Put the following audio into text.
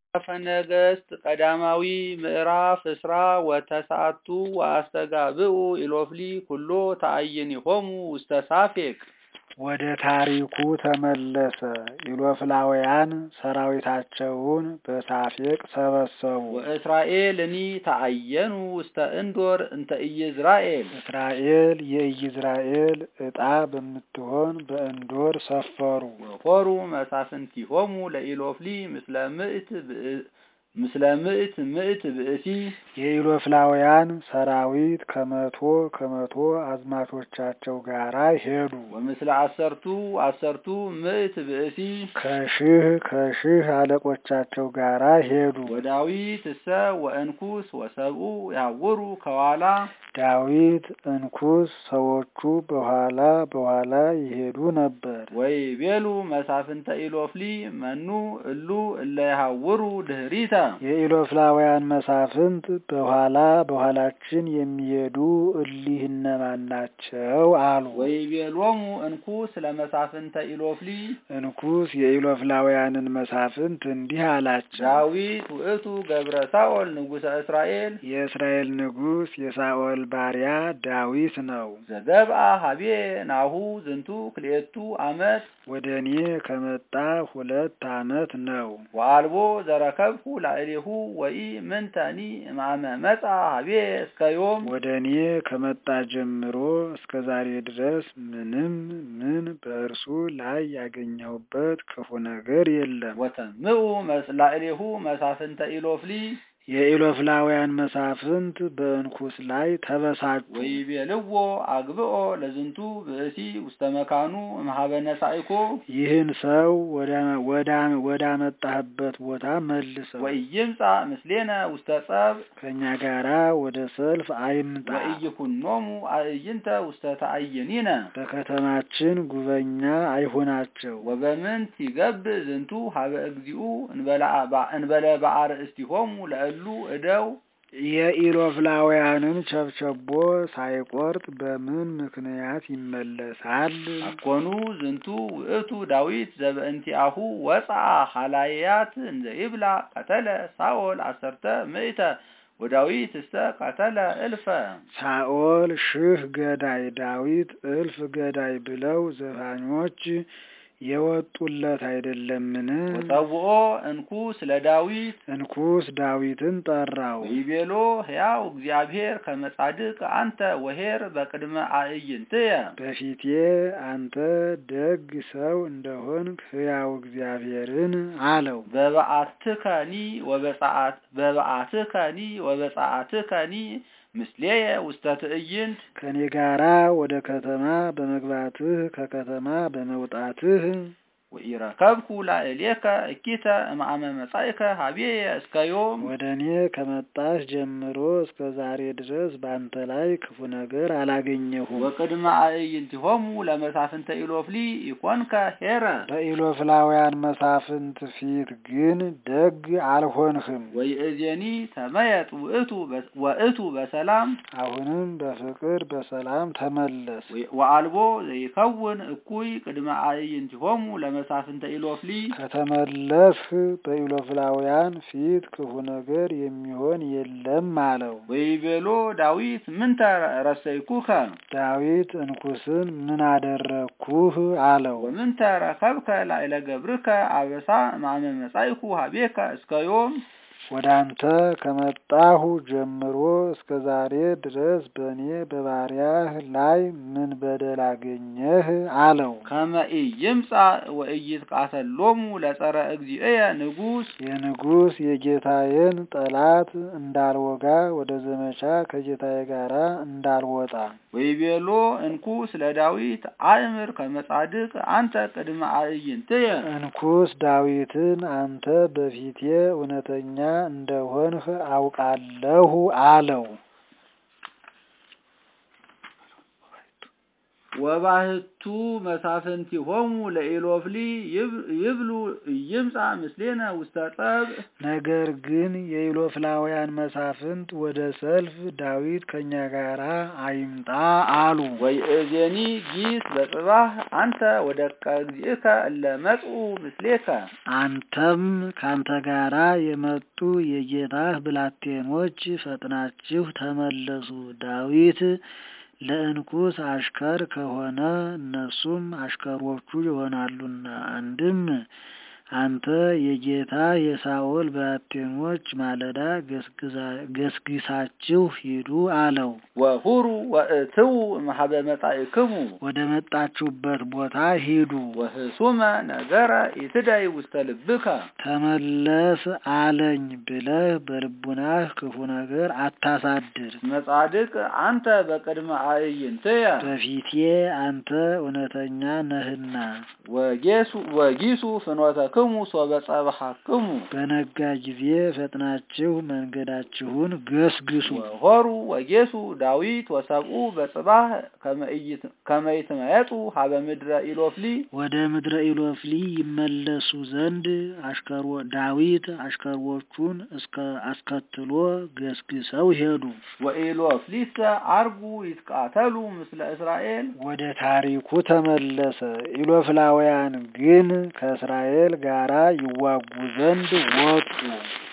መጽሐፈ ነገሥት ቀዳማዊ ምዕራፍ እስራ ወተስዓቱ ወአስተጋብኡ ኢሎፍሊ ኩሎ ተአይኒሆሙ ውስተ ሳፌቅ። ወደ ታሪኩ ተመለሰ። ኢሎፍላውያን ሰራዊታቸውን በሳፌቅ ሰበሰቡ። ወእስራኤልኒ ተአየኑ ውስተ እንዶር እንተ ኢይዝራኤል። እስራኤል የኢይዝራኤል ዕጣ በምትሆን በእንዶር ሰፈሩ። ወኮሩ መሳፍንቲሆሙ ለኢሎፍሊ ምስለ ምእት ብእ- ምስለ ምእት ምእት ብእሲ የኢሎፍላውያን ሰራዊት ከመቶ ከመቶ አዝማቾቻቸው ጋራ ሄዱ። ወምስለ አሰርቱ አሰርቱ ምእት ብእሲ ከሺህ ከሺህ አለቆቻቸው ጋራ ሄዱ። ወዳዊት እሰ ወእንኩስ ወሰብኡ ያውሩ ከኋላ ዳዊት እንኩስ ሰዎቹ በኋላ በኋላ ይሄዱ ነበር። ወይ ቤሉ መሳፍንተ ኢሎፍሊ መኑ እሉ እለ ያሐውሩ ድህሪተ የኢሎፍላውያን መሳፍንት በኋላ በኋላችን የሚሄዱ እሊህ እነማን ናቸው? አሉ። ወይ ቤሎሙ እንኩስ ለመሳፍንተ ኢሎፍሊ እንኩስ የኢሎፍላውያንን መሳፍንት እንዲህ አላቸው። ዳዊት ውእቱ ገብረ ሳኦል ንጉሠ እስራኤል የእስራኤል ንጉሥ የሳኦል ባሪያ ዳዊት ነው። ዘገብአ ሀቤ ናሁ ዝንቱ ክልኤቱ ዓመት ወደ እኔ ከመጣ ሁለት ዓመት ነው። ወአልቦ ዘረከብኩ ላዕሌሁ ወኢ ምንተኒ እማመ መጻ ሀቤ እስከ ዮም ወደ እኔ ከመጣ ጀምሮ እስከ ዛሬ ድረስ ምንም ምን በእርሱ ላይ ያገኘሁበት ክፉ ነገር የለም። ወተምኡ መስ- ላዕሌሁ መሳፍንተ ኢሎፍሊ የኢሎፍላውያን መሳፍንት በእንኩስ ላይ ተበሳጩ። ወይቤልዎ አግብኦ ለዝንቱ ብእሲ ውስተ መካኑ እምኀበ ነሣኢኮ ይህን ሰው ወደ- ወዳ- ወዳመጣህበት ቦታ መልሰው፣ ወኢይምጻ ምስሌነ ውስተ ጸብ ከእኛ ጋራ ወደ ሰልፍ አይምጣ፣ ወኢይኩኖሙ አእይንተ ውስተ ተአይኒነ በከተማችን ጉበኛ አይሆናቸው። ወበምንት ይገብእ ዝንቱ ሀበ እግዚኡ እንበለ አባ- እንበለ በአርእስቲሆሙ ለእሉ እደው የኢሎፍላውያንን ቸብቸቦ ሳይቆርጥ በምን ምክንያት ይመለሳል? አኮኑ ዝንቱ ውእቱ ዳዊት ዘበእንቲአሁ ወፅአ ሀላያት እንዘ ይብላ ቀተለ ሳኦል አሰርተ ምእተ ወዳዊት እስተ ቀተለ እልፈ ሳኦል ሺህ ገዳይ ዳዊት እልፍ ገዳይ ብለው ዘፋኞች የወጡለት አይደለምን? ወጸውኦ እንኩስ ለዳዊት እንኩስ ዳዊትን ጠራው። ወይቤሎ ሕያው እግዚአብሔር ከመጻድቅ አንተ ወሄር በቅድመ አእይንትየ በፊቴ አንተ ደግ ሰው እንደሆንክ ሕያው እግዚአብሔርን አለው። በበዓትከኒ ወበጸአት በበዓትከኒ ወበጸአትከኒ ምስሌየ ውስተ ትዕይንት ከኔ ጋራ ወደ ከተማ በመግባትህ ከከተማ በመውጣትህ ወኢረከብኩ ላዕሌከ እኪተ እምአመ መጻእከ ሀቤየ እስከ ዮም ወደ እኔ ከመጣሽ ጀምሮ እስከ ዛሬ ድረስ በአንተ ላይ ክፉ ነገር አላገኘሁም። ወቅድመ አእይንቲሆሙ ለመሳፍንተ ኢሎፍሊ ኢኮንከ ሄረ በኢሎፍላውያን መሳፍንት ፊት ግን ደግ አልሆንህም። ወይእዜኒ ተመየጥ ውእቱ በ- ወእቱ በሰላም አሁንም በፍቅር በሰላም ተመለስ። ወአልቦ ዘይከውን እኩይ ቅድመ አእይንቲሆሙ ለመሳፍንተ ኢሎፍሊ ከተመለስህ በኢሎፍላውያን ፊት ክፉ ነገር የሚሆን የለም አለው። ወይቤሎ ዳዊት ምንተ ረሰይኩከ ዳዊት እንኩስን ምን አደረግኩህ አለው። ወምንተ ረከብከ ላዕለ ገብርከ አበሳ እምአመ መጻእኩ ሀቤከ እስከ ዮም ወደ አንተ ከመጣሁ ጀምሮ እስከ ዛሬ ድረስ በእኔ በባሪያህ ላይ ምን በደል አገኘህ አለው። ከመ ኢይምጻእ ወኢይትቃተሎሙ ለጸረ እግዚእየ ንጉሥ የንጉሥ የጌታዬን ጠላት እንዳልወጋ ወደ ዘመቻ ከጌታዬ ጋር እንዳልወጣ ወይቤሎ እንኩስ ለዳዊት አእምር ከመጻድቅ አንተ ቅድመ አእይንትየ እንኩስ ዳዊትን አንተ በፊቴ እውነተኛ እንደሆንህ አውቃለሁ አለው። ወባህቱ መሳፍንቲሆሙ ለኢሎፍሊ ይብሉ ይምጻ ምስሌነ ውስተ ጸብ ነገር ግን የኢሎፍላውያን መሳፍንት ወደ ሰልፍ ዳዊት ከእኛ ጋር አይምጣ አሉ። ወይእዜኒ ጊስ በጽባህ አንተ ወደቀ እግዚእከ እለ መጽኡ ምስሌከ አንተም ካንተ ጋራ የመጡ የጌታህ ብላቴኖች ፈጥናችሁ ተመለሱ። ዳዊት ለእንኩስ አሽከር ከሆነ እነሱም አሽከሮቹ ይሆናሉና። አንድም አንተ የጌታ የሳኦል ብላቴኖች ማለዳ ገስግሳችሁ ሂዱ አለው። ወሁሩ ወእትዉ እምኀበ መጻእክሙ ወደ መጣችሁበት ቦታ ሂዱ። ወህሱመ ነገረ ኢትዳይ ውስተ ልብከ ተመለስ አለኝ ብለህ በልቡናህ ክፉ ነገር አታሳድር። መጻድቅ አንተ በቅድመ አዕይንትየ በፊቴ አንተ እውነተኛ ነህና። ወጌሱ ወጊሱ ፍኖተክሙ ሶበ ጸብሐክሙ በነጋ ጊዜ ፈጥናችሁ መንገዳችሁን ገስግሱ። ወሆሩ ወጌሱ ዳዊት ወሰብኡ በጽባህ ከመ ይትመየጡ ሀበ ምድረ ኢሎፍሊ ወደ ምድረ ኢሎፍሊ ይመለሱ ዘንድ አሽከሮ ዳዊት አሽከሮቹን እስከ አስከትሎ ገስግሰው ሄዱ። ወኢሎፍሊሰ አርጉ ይትቃተሉ ምስለ እስራኤል ወደ ታሪኩ ተመለሰ። ኢሎፍላውያን ግን ከእስራኤል ጋራ ይዋጉ ዘንድ ወጡ።